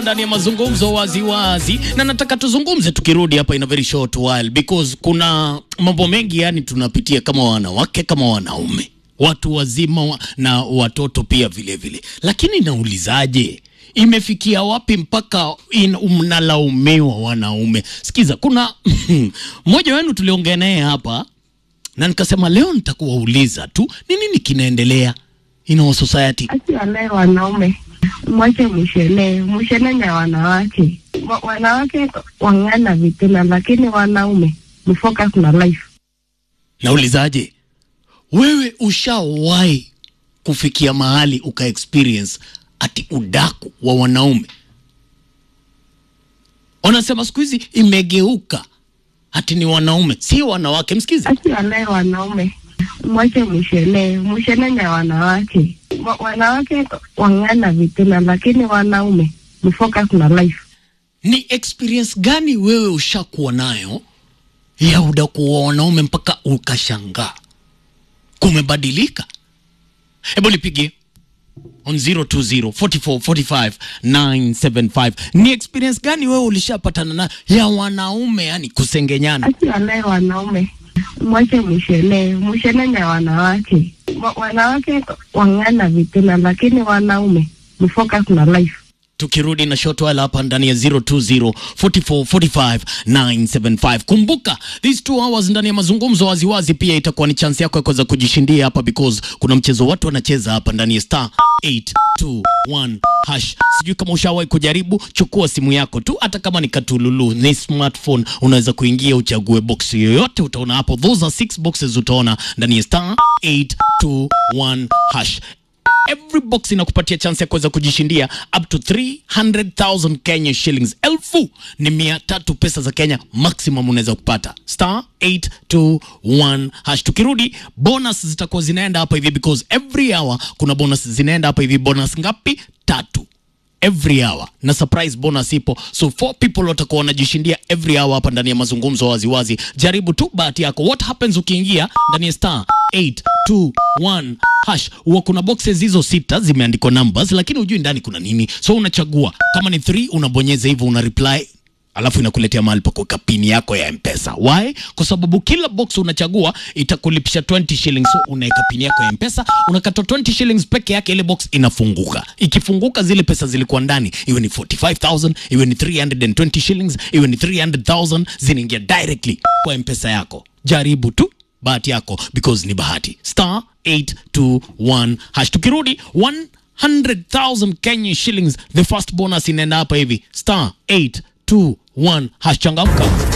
ndani ya mazungumzo waziwazi wazi. Na nataka tuzungumze tukirudi hapa in a very short while because kuna mambo mengi yani tunapitia kama wanawake kama wanaume watu wazima wa, na watoto pia vile vile, lakini naulizaje, imefikia wapi mpaka in- mnalaumiwa wanaume? Sikiza, kuna mmoja wenu tuliongea naye hapa na nikasema leo nitakuwauliza tu ni nini kinaendelea in our society. Asiwalae wanaume, mwache mshelee, mshelee ya wanawake. Wa, wanawake wang'ana vituna, lakini wanaume mfocus na life. Naulizaje, wewe ushawahi kufikia mahali uka experience ati udaku wa wanaume? Wanasema siku hizi imegeuka ati ni wanaume, si wanawake. Msikize. Asiwalae wanaume, mwache mshelee, mshelee ya wanawake. Wa, wanawake wang'ana vituna, lakini wanaume mfocus na life. Ni experience gani wewe ushakuwa nayo ya udaku wa wanaume mpaka ukashangaa kumebadilika? Hebu nipigie on 020 44 45 975. Ni experience gani wewe ulishapatana nayo ya wanaume, yani kusengenyana? Asiwalae wanaume, mwache mshelee, mshelee ya wanawake. Wa, wanawake wang'ana vituna, lakini wanaume mfocus na life. tukirudi na short while hapa ndani ya 020 44 45 975. Kumbuka these two hours ndani ya mazungumzo waziwazi pia itakuwa ni chance yako ya kuweza kujishindia hapa, because kuna mchezo watu wanacheza hapa ndani ya star 821 hash. Sijui kama ushawahi kujaribu. Chukua simu yako tu, hata kama ni katululu, ni smartphone, unaweza kuingia uchague box yoyote, utaona hapo, those are six boxes, utaona ndani ya star 821 hash every box inakupatia chance ya kuweza kujishindia up to 300,000 Kenya shillings. Elfu ni mia tatu pesa za Kenya maximum unaweza kupata. Star 821 hash. Tukirudi bonus zitakuwa zinaenda hapa hivi because every hour kuna bonus zinaenda hapa hivi. Bonus ngapi? Tatu every hour na surprise bonus ipo, so four people watakuwa wanajishindia every hour hapa ndani ya mazungumzo waziwazi. Jaribu tu bahati yako. What happens ukiingia ndani ya star 821 hash, huwa kuna boxes hizo sita zimeandikwa numbers, lakini hujui ndani kuna nini, so unachagua kama ni 3 unabonyeza hivyo, una reply alafu inakuletea mahali pa kuweka pini yako ya mpesa why kwa sababu kila box unachagua itakulipisha 20 shillings so unaweka pini yako ya mpesa unakata 20 shillings peke yake ile box inafunguka ikifunguka zile pesa zilikuwa ndani iwe ni 45000 iwe ni 320 shillings iwe ni 300000 zinaingia directly kwa mpesa yako jaribu tu bahati yako because ni bahati star 821 hash tukirudi 100000 Kenya shillings the first bonus inaenda hapa hivi star 821 hash changamka